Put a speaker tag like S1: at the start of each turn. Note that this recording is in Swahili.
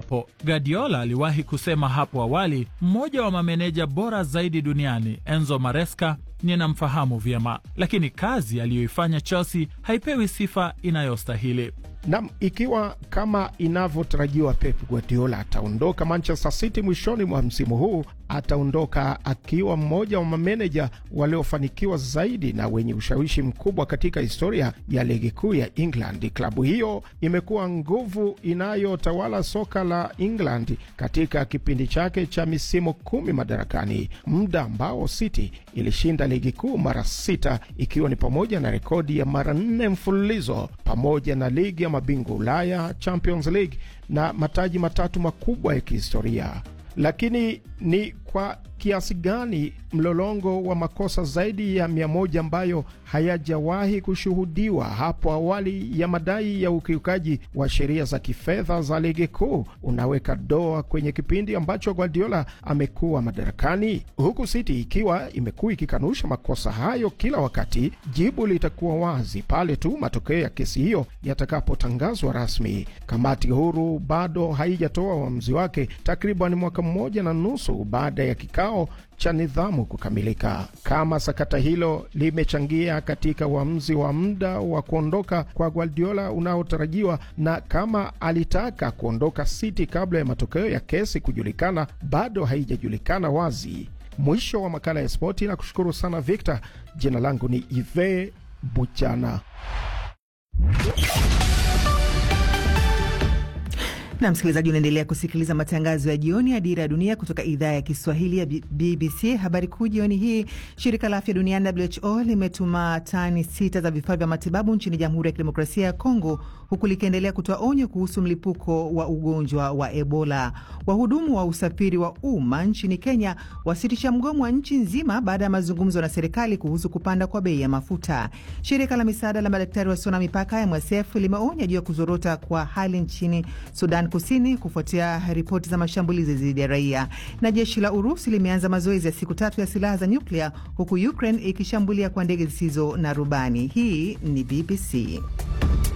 S1: hapo. Guardiola aliwahi kusema hapo awali, mmoja wa mameneja bora zaidi duniani Enzo Maresca ninamfahamu vyema, lakini kazi aliyoifanya Chelsea haipewi sifa inayostahili.
S2: Nam, ikiwa kama inavyotarajiwa Pep Guardiola ataondoka Manchester City mwishoni mwa msimu huu, ataondoka akiwa mmoja wa mameneja waliofanikiwa zaidi na wenye ushawishi mkubwa katika historia ya ligi kuu ya England. Klabu hiyo imekuwa nguvu inayotawala soka la England katika kipindi chake cha misimu kumi madarakani, muda ambao City ilishinda ligi kuu mara sita, ikiwa ni pamoja na rekodi ya mara nne mfululizo pamoja na ligi ya mabingwa Ulaya, Champions League na mataji matatu makubwa ya kihistoria. Lakini ni kwa kiasi gani mlolongo wa makosa zaidi ya mia moja ambayo hayajawahi kushuhudiwa hapo awali ya madai ya ukiukaji wa sheria za kifedha za ligi kuu unaweka doa kwenye kipindi ambacho Guardiola amekuwa madarakani, huku City ikiwa imekuwa ikikanusha makosa hayo kila wakati. Jibu litakuwa wazi pale tu matokeo ya kesi hiyo yatakapotangazwa rasmi. Kamati huru bado haijatoa uamuzi wake takriban mwaka mmoja na nusu baada ya kikao cha nidhamu kukamilika. Kama sakata hilo limechangia katika uamuzi wa muda wa kuondoka kwa Guardiola unaotarajiwa na kama alitaka kuondoka City kabla ya matokeo ya kesi kujulikana, bado haijajulikana wazi. Mwisho wa makala ya spoti, na kushukuru sana Victor. Jina langu ni Ive Buchana.
S3: na msikilizaji, unaendelea kusikiliza matangazo ya jioni ya Dira ya Dunia kutoka idhaa ya Kiswahili ya BBC. Habari kuu jioni hii, shirika la afya duniani WHO limetuma tani sita za vifaa vya matibabu nchini Jamhuri ya Kidemokrasia ya Kongo, huku likiendelea kutoa onyo kuhusu mlipuko wa ugonjwa wa Ebola. Wahudumu wa usafiri wa umma nchini Kenya wasitisha mgomo wa nchi nzima baada ya mazungumzo na serikali kuhusu kupanda kwa bei ya mafuta. Shirika la misaada la madaktari wasio na mipaka MSF limeonya juu ya kuzorota kwa hali nchini Sudan Kusini kufuatia ripoti za mashambulizi dhidi ya raia. Na jeshi la Urusi limeanza mazoezi ya siku tatu ya silaha za nyuklia huku Ukraine ikishambulia kwa ndege zisizo na rubani. Hii ni BBC.